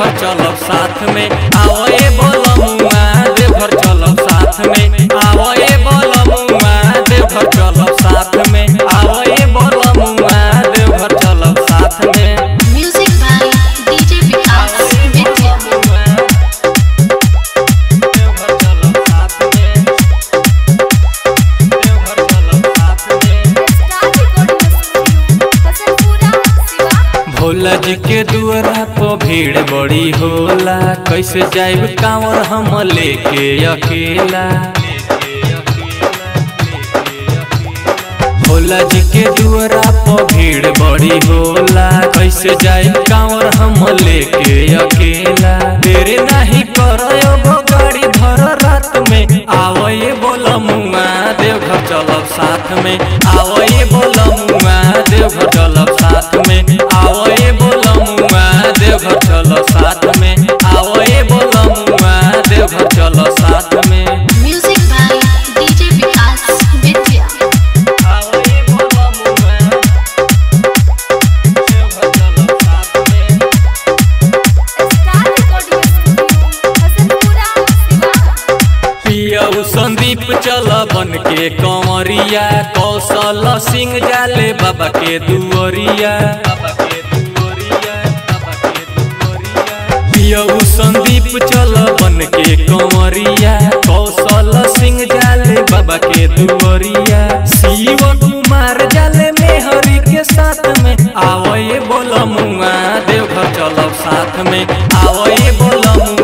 देवघर चलब साथ में आओ ए बोलमुआ देवघर चलब साथ में आओ ए बोलमुआ देवघर चलब साथ में आओ ए बोलमुआ देवघर चलब साथ में Music by DJ Vikas Vidya. Deoghar चलब साथ में देवघर चलब साथ में भोला जी के दुआरा पर भीड़ बड़ी होला कैसे जाइब कांवर हम लेके अकेला भोला जी के दुआरा पर भीड़ बड़ी होला कैसे जाइब कांवर हम लेके अकेला देरे नहीं करयो गो गाड़ी धर रात में आओ ये बोलमुआ देवघर चलब साथ में आओ ये बोलमुआ देवघर चलब साथ में आओ ये बोलमुआ देवघर चलो साथ में आओ ये बोलमुआ देवघर चलो साथ में Music by DJ Vikas Vidya. आओ ये बोलमुआ देवघर चलो साथ में पियऊ संदीप चल बन के कंवरिया कौशल सिंह जाले बाबा के दुआरिया बाबा के दुआरिया बाबा के दुआरिया पियऊ संदीप चल बन के कंवरिया कौशल सिंह जाले बाबा के दुआरिया शिव कुमार जाले मेहरी के साथ में आओ ये बोलमुआ देवघर चलब साथ में आओ ये बोलमुआ